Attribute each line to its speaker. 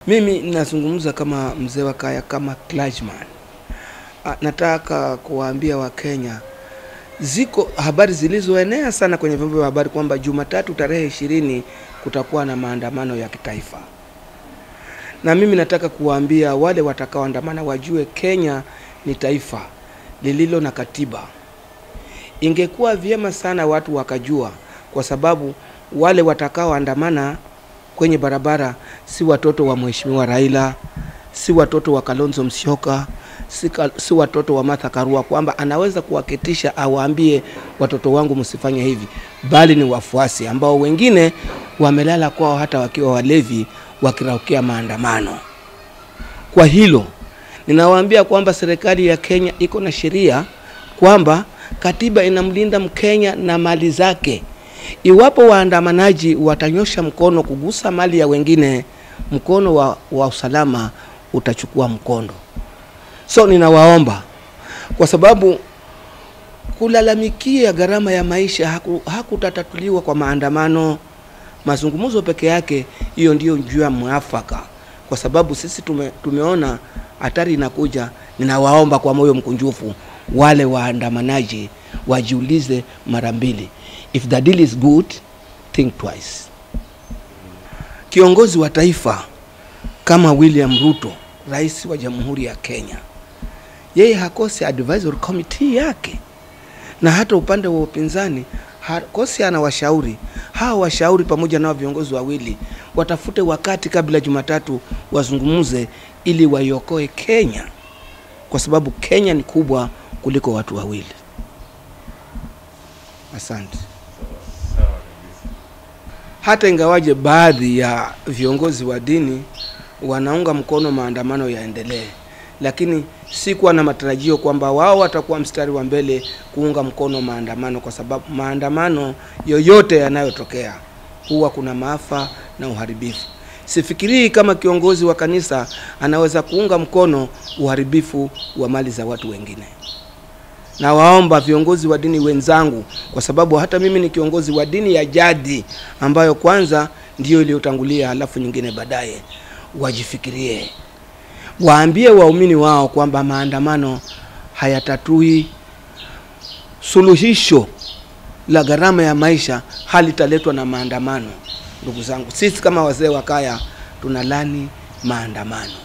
Speaker 1: Mimi nazungumza kama mzee wa kaya, kama clergyman. Ah, Nataka kuwaambia Wakenya, ziko habari zilizoenea sana kwenye vyombo vya habari kwamba Jumatatu tarehe ishirini kutakuwa na maandamano ya kitaifa, na mimi nataka kuwaambia wale watakaoandamana wajue Kenya ni taifa lililo na katiba. Ingekuwa vyema sana watu wakajua, kwa sababu wale watakaoandamana kwenye barabara si watoto wa Mheshimiwa Raila, si watoto wa Kalonzo Musyoka, si, ka, si watoto wa Martha Karua, kwamba anaweza kuwaketisha awaambie watoto wangu msifanye hivi, bali ni wafuasi ambao wengine wamelala kwao hata wakiwa walevi wakiraukia maandamano. Kwa hilo ninawaambia kwamba serikali ya Kenya iko na sheria kwamba katiba inamlinda Mkenya na mali zake. Iwapo waandamanaji watanyosha mkono kugusa mali ya wengine, mkono wa, wa usalama utachukua mkondo. So ninawaomba kwa sababu kulalamikia gharama ya maisha haku, hakutatatuliwa kwa maandamano, mazungumzo peke yake. Hiyo ndiyo njia mwafaka, kwa sababu sisi tume, tumeona hatari inakuja. Ninawaomba kwa moyo mkunjufu wale waandamanaji wajiulize mara mbili. If the deal is good, think twice. Kiongozi wa taifa kama William Ruto, rais wa Jamhuri ya Kenya, yeye hakosi advisory committee yake, na hata upande wa upinzani hakosi ana washauri. Hawa washauri pamoja na viongozi wawili watafute wakati kabla Jumatatu wazungumze, ili waiokoe Kenya, kwa sababu Kenya ni kubwa kuliko watu wawili. Asante. Hata ingawaje baadhi ya viongozi wa dini wanaunga mkono maandamano yaendelee, lakini sikuwa na matarajio kwamba wao watakuwa mstari wa mbele kuunga mkono maandamano, kwa sababu maandamano yoyote yanayotokea huwa kuna maafa na uharibifu. Sifikirii kama kiongozi wa kanisa anaweza kuunga mkono uharibifu wa mali za watu wengine. Nawaomba viongozi wa dini wenzangu, kwa sababu hata mimi ni kiongozi wa dini ya jadi ambayo kwanza ndiyo iliyotangulia, halafu nyingine baadaye, wajifikirie, waambie waumini wao kwamba maandamano hayatatui suluhisho la gharama ya maisha, halitaletwa na maandamano. Ndugu zangu, sisi kama wazee wa kaya tunalani maandamano.